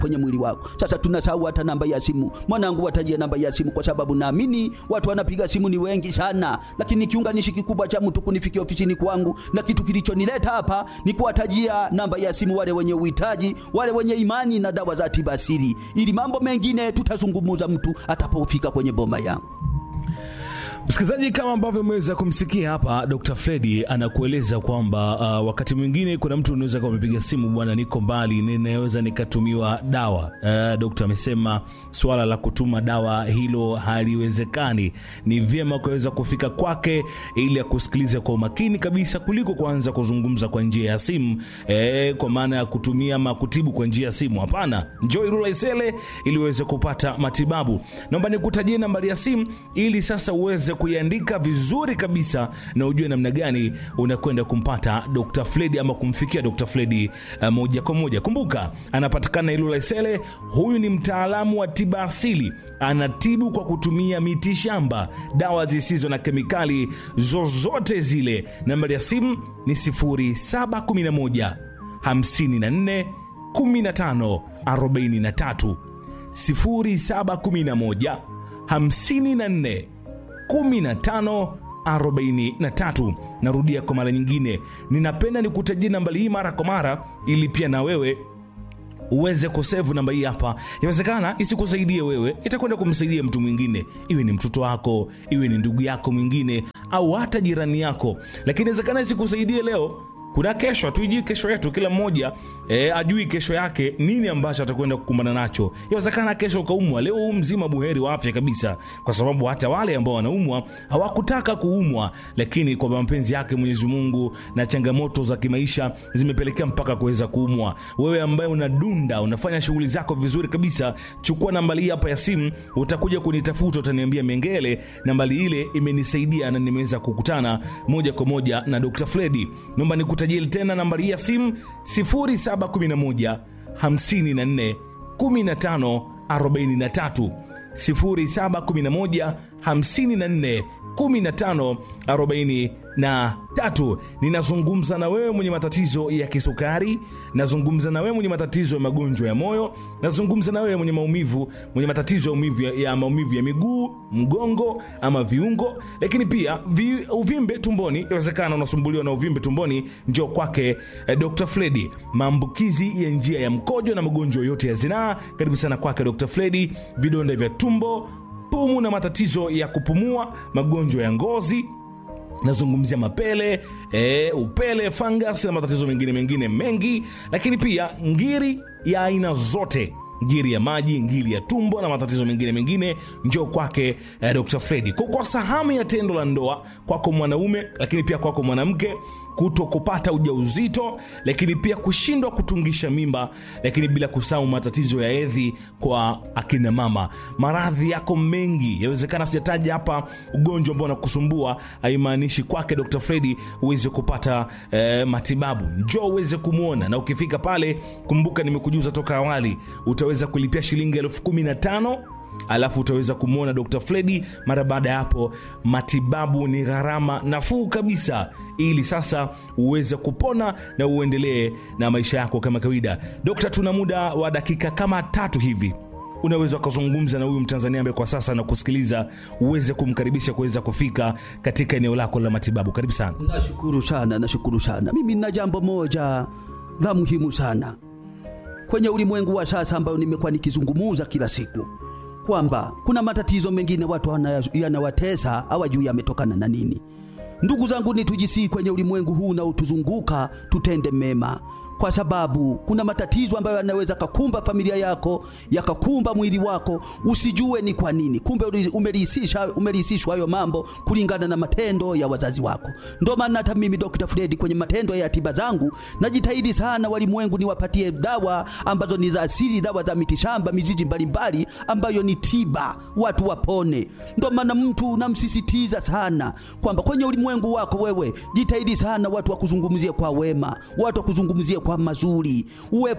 kwenye mwili wako. Sasa tunasahau hata namba ya simu. Mwanangu, watajie namba ya simu, kwa sababu naamini watu wanapiga simu ni wengi sana, lakini kiunganishi kikubwa cha mtu kunifikia ofisini kwangu, na kitu kilichonileta hapa ni kuwatajia namba ya simu wale wenye uhitaji, wale wenye imani na dawa za tiba asili, ili mambo mengine tutazungumuza mtu atapofika kwenye boma yangu. Msikilizaji, kama ambavyo umeweza kumsikia hapa, Dr. Fredi anakueleza kwamba uh, wakati mwingine kuna mtu unaweza kuwa umepiga simu, bwana, niko mbali, ninaweza nikatumiwa dawa. Uh, Dr. amesema swala la kutuma dawa hilo haliwezekani. Ni vyema ukaweza kufika kwake ili akusikilize kwa umakini kabisa kuliko kuanza kuzungumza kwa njia ya simu eh, kwa maana ya kutumia ama kutibu kwa njia ya simu. Hapana, njoo Ilula Isele ili uweze kupata matibabu. Naomba nikutajie nambari ya simu ili sasa uweze kuiandika vizuri kabisa na ujue namna gani unakwenda kumpata Dr. Fredi ama kumfikia Dr. Fredi uh, moja kwa moja. Kumbuka anapatikana Ilula Isele. Huyu ni mtaalamu wa tiba asili, anatibu kwa kutumia miti shamba, dawa zisizo na kemikali zozote zile. Nambari ya simu ni 0711 54 15 43 0711 54 15 43. Narudia kwa mara nyingine, ninapenda nikutajie nambari hii mara kwa mara, ili pia na wewe uweze kusevu namba hii hapa. Inawezekana isikusaidie wewe, itakwenda kumsaidia mtu mwingine, iwe ni mtoto wako, iwe ni ndugu yako mwingine, au hata jirani yako, lakini inawezekana isikusaidie leo kuna kesho, hatuijui kesho yetu. Kila mmoja e, ajui kesho yake nini ambacho atakwenda kukumbana nacho. Yawezekana kesho ukaumwa, leo huu mzima buheri wa afya kabisa, kwa sababu hata wale ambao wanaumwa hawakutaka kuumwa, lakini kwa mapenzi yake Mwenyezi Mungu na changamoto za kimaisha zimepelekea mpaka kuweza kuumwa. Wewe ambaye unadunda, unafanya shughuli zako vizuri kabisa, chukua nambari hii hapa ya simu, utakuja kunitafuta, utaniambia Mengele, nambari ile imenisaidia na nimeweza kukutana moja kwa moja na Dr. Fredi. Naomba nikutajie tena nambari ya simu 0711 54 15 43 0711 54 15 43. Ninazungumza na wewe mwenye matatizo ya kisukari, nazungumza na wewe mwenye matatizo ya magonjwa ya moyo, nazungumza na wewe mwenye maumivu, mwenye matatizo ya maumivu ya, ya maumivu ya miguu, mgongo ama viungo, lakini pia vi, uvimbe tumboni. Inawezekana unasumbuliwa na uvimbe tumboni, njoo kwake eh, Dr. Fredi. Maambukizi ya njia ya mkojo na magonjwa yote ya zinaa, karibu sana kwake Dr. Fredi. Vidonda vya tumbo pumu na matatizo ya kupumua, magonjwa ya ngozi nazungumzia mapele e, upele, fungus na matatizo mengine mengine mengi, lakini pia ngiri ya aina zote ngiri ya maji, ngiri ya tumbo na matatizo mengine mengine, njoo kwake eh, Dr. Fredi. Kukosa hamu ya tendo la ndoa kwako mwanaume, lakini pia kwako mwanamke, kuto kupata ujauzito, lakini pia kushindwa kutungisha mimba, lakini bila kusahau matatizo ya hedhi kwa akina mama. Maradhi yako mengi, yawezekana sijataja hapa ugonjwa ambao unakusumbua, haimaanishi kwake Dr. Fredi uweze kupata eh, matibabu. Njoo uweze kumwona, na ukifika pale, kumbuka nimekujuza toka awali, utaweza kulipia shilingi elfu kumi na tano alafu utaweza kumwona Dr. Fredi. Mara baada ya hapo, matibabu ni gharama nafuu kabisa, ili sasa uweze kupona na uendelee na maisha yako kama kawaida. Dokta, tuna muda wa dakika kama tatu hivi unaweza ukazungumza na huyu Mtanzania ambaye kwa sasa anakusikiliza, uweze kumkaribisha kuweza kufika katika eneo lako la matibabu. Karibu sana. Nashukuru sana, nashukuru sana. Mimi nina jambo moja la muhimu sana kwenye ulimwengu wa sasa ambayo nimekuwa nikizungumuza kila siku kwamba kuna matatizo mengine watu wana- yanawatesa hawajui yametokana na nini. Ndugu zangu, ni tujisii kwenye ulimwengu huu unaotuzunguka tutende mema, kwa sababu kuna matatizo ambayo yanaweza kakumba familia yako yakakumba mwili wako, usijue ni kwa nini. Kumbe uli- umelihisisha umelihisishwa hayo mambo kulingana na matendo ya wazazi wako. Ndio maana hata mimi Dr. Fredi kwenye matendo ya tiba zangu najitahidi sana walimwengu niwapatie dawa ambazo ni za asili, dawa za mitishamba, mizizi mbalimbali ambayo ni tiba, watu wapone. Ndio maana mtu namsisitiza sana kwamba kwenye ulimwengu wako wewe jitahidi sana watu wakuzungumzie kwa wema, watu wakuzungumzie kwa mazuri, uwe